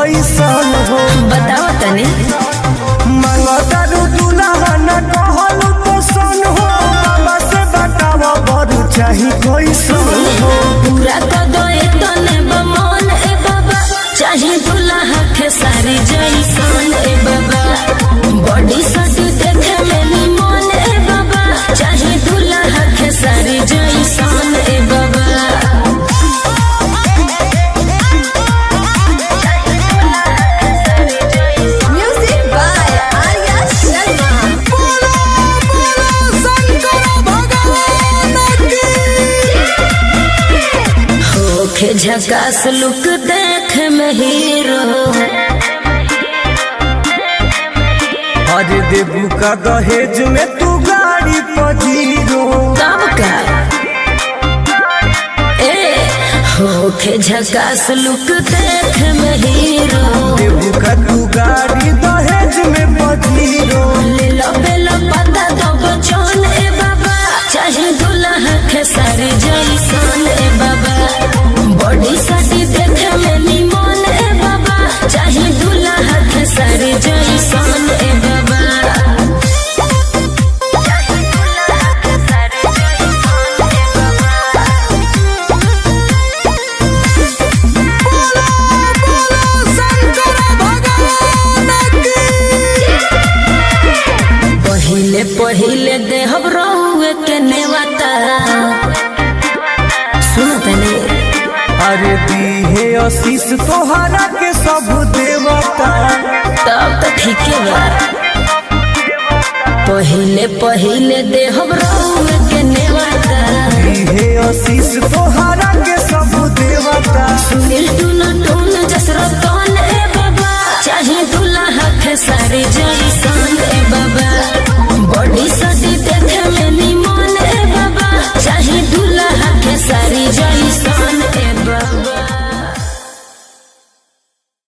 कैसन हो बताओ तनी मंगतारू दुल्हा न कहलू तो सन हो बाबा से बताव बरू चाही कैसन हो पूरा कर दो ए तने बमन ए बाबा चाहे दुल्हा के सारी जैसन ए बाबा बॉडी सट देखे में निमन ए बाबा चाहे दुल्हा के सारी जैसन ए बाबा Music by Arya Sharma. होखे झकास लुक देख में हीरो अरे देबू का दहेज में तू गाड़ी पजीरो कब का ए होखे झकास लुक देख में हीरो देबू का तू गाड़ी दहेज में पजीरो ले लो बेलो पता दो बचन ए बाबा चाहे दुल्हा के सारी जैसन ए बाबा बॉडी साटी देखे में निमन ए बाबा चाहे दुल्हा के सारी जैसन ए बाबा पहिले पहिले देहब रहुए के नेवता सुन तनी अरे दीहे आशीष तोहरा के सब देवता तब तो ठीक बा पहिले पहिले देहब रहुए के नेवता दीहे आशीष तोहरा के सब देवता सुनील टून टून जसरतन ए बाबा चाहे दुल्हा के सारी जैसा